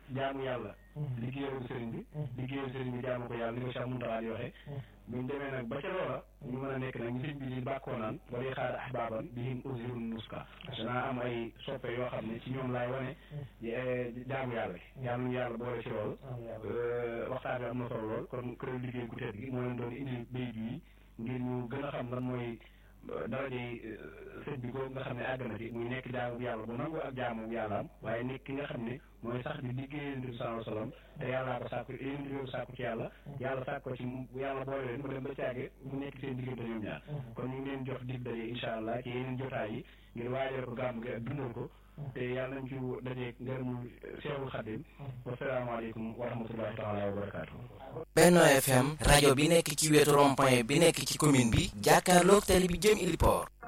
jaamu yàlla liggéeyal sëriñ bi liggéeyal sëriñ bi jaamu ko yàlla ni ko Cheikh Mountakha di waxee buñ demee nag ba ca loola ñu mën a nekk nag ñu sëñ bi di bàkkoo naan wala xaar ahbaban bihim usirun nuska danaa am ay soppe yoo xam ne ci ñoom laay wane jaamu yàlla gi yàlla ñu yàlla boole ci loolu waxtaan bi am na solo lool kon kuréel liggéey gu tedd gi moo leen doon indi bayit yi ngir ñu gën a xam lan mooy daraje sëñ bi ko nga xam ne àgg na ci muy nekk jaamu yàlla bu nangu ak jaamu yàlla am waaye nekk ki nga xam ne mooy sax di liggéeyal Nabi sallallahu alayhi wasallam te yàllaa ko sàkku yéen di ko sàkku ci yàlla yàlla sàkk ko ci yàlla boole leen mu dem ba caage mu nekk seen diggante ñoom ñaar kon ñu ngi leen jox dig daje incha allah ci yeneen jotaay yi ngir waajal ko gàmm gi ak dundal ko te yàlla nañ ci dajeeg ngërëmu Seexul Xadim wasalaamaaleykum wa rahmatullahi taala wa barakaatu Benno FM rajo bi nekk ci wetu rond-point bi nekk ci commune bi jàkkaarloog télé bi jëm Ili Port